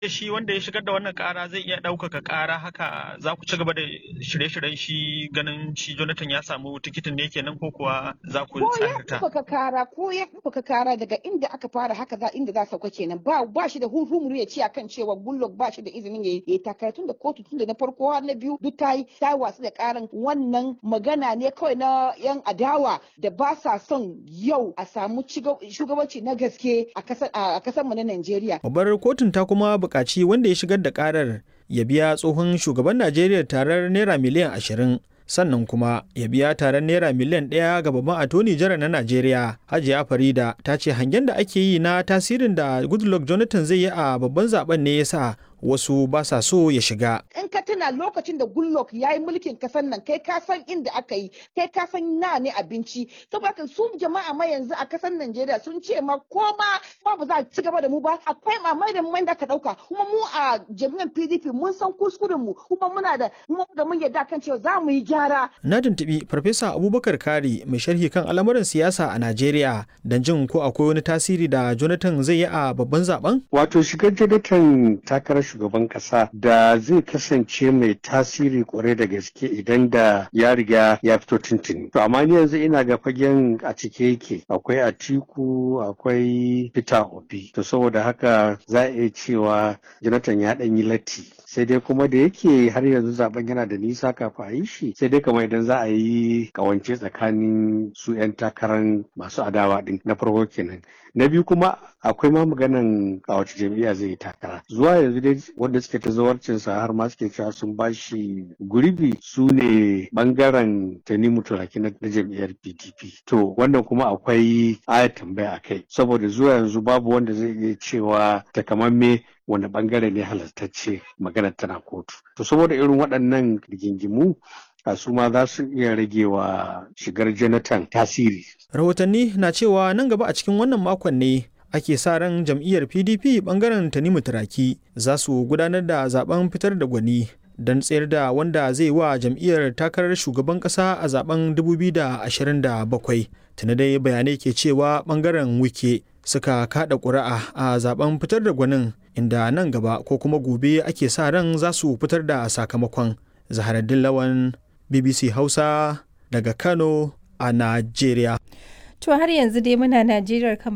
shi wanda ya shigar da wannan kara zai iya ɗaukaka kara haka za ku ci gaba da shirye-shiryen shi ganin shi Jonathan ya samu tikitin ne kenan ko kuwa za ku ko ya tsahirta? ɗaukaka kara ko ya ɗaukaka kara daga inda aka fara haka za inda za sauka kenan ba ba shi da huhumuru ya ce akan cewa Goodluck ba shi da izinin ya yi takara tun da kotu tun da na farko har na biyu duk ta yi ta wasu da karan wannan magana ne kawai na yan adawa da ba sa son yau a samu ciga- shugabanci na gaske a kasar a kasar mu na Najeriya Babbar kotun ta kuma buƙaci wanda ya shigar da ƙarar ya biya tsohon shugaban Najeriya tarar naira miliyan ashirin sannan kuma ya biya tarar naira miliyan ɗaya ga babban atoni jara na Najeriya. Hajiya Farida ta ce hangen da ake yi na tasirin da Goodluck Jonathan zai yi a babban zaben ne ya sa wasu ba sa so ya shiga. in ka tuna lokacin da Goodluck ya yi mulkin kasar nan kai ka san inda aka yi kai ka san na ne abinci saboda haka su jama'a ma yanzu a kasar Najeriya sun ce ma ko ma ma ba za a ci gaba da mu ba akwai mamai da mai da ka dauka kuma mu a jami'an PDP mun san kuskuren mu kuma muna da mu da mun yarda kan cewa za mu yi gyara Na tuntuɓi Farfesa Abubakar Kari mai sharhi kan al'amuran siyasa a Najeriya don jin ko akwai wani tasiri da Jonathan zai yi a babban zaben? Wato shigar Jonathan takarar shugaban kasa da zai kasance mai tasiri kwarai da gaske idan da ya riga ya fito tuntuni. To amma ni yanzu ina ga fagen a cike yake akwai Atiku akwai Peter Obi. To saboda haka za a iya cewa Jonathan ya ɗan yi latti. Sai dai kuma da yake har yanzu zaben yana da nisa kafin a yi shi sai dai kamar idan za a yi kawance tsakanin su 'yan takarar masu adawa din na farko kenan. Na biyu kuma akwai ma maganan a wace jam'iyya zai yi takara zuwa yanzu dai wanda suke ta zawarcinsa har ma suke cewa sun bashi gurbi su ne bangaren tanimu turaki na na jam'iyyar pdp to wannan kuma akwai aya tambaya a kai saboda zuwa yanzu babu wanda zai iya cewa takamamme wani bangare ne halartacce maganar tana kotu to saboda irin waɗannan rigingimu a su ma za su iya rage wa shigar jonathan tasiri Rahotanni na cewa nan gaba a cikin wannan makon ne ake sa ran jam'iyyar PDP bangaren Tanimu Turaki za su gudanar da zaben fitar da gwani don tsayar da wanda zai wa jam'iyyar takarar shugaban kasa a zaben 2027. Tuna dai bayanai ke cewa bangaren wike suka kada ƙuri'a a zaben fitar da gwanin inda nan gaba ko kuma gobe ake sa ran za su fitar da sakamakon. Zaharaddin Lawan BBC Hausa daga Kano a Najeriya. To har yanzu dai muna Najeriya kan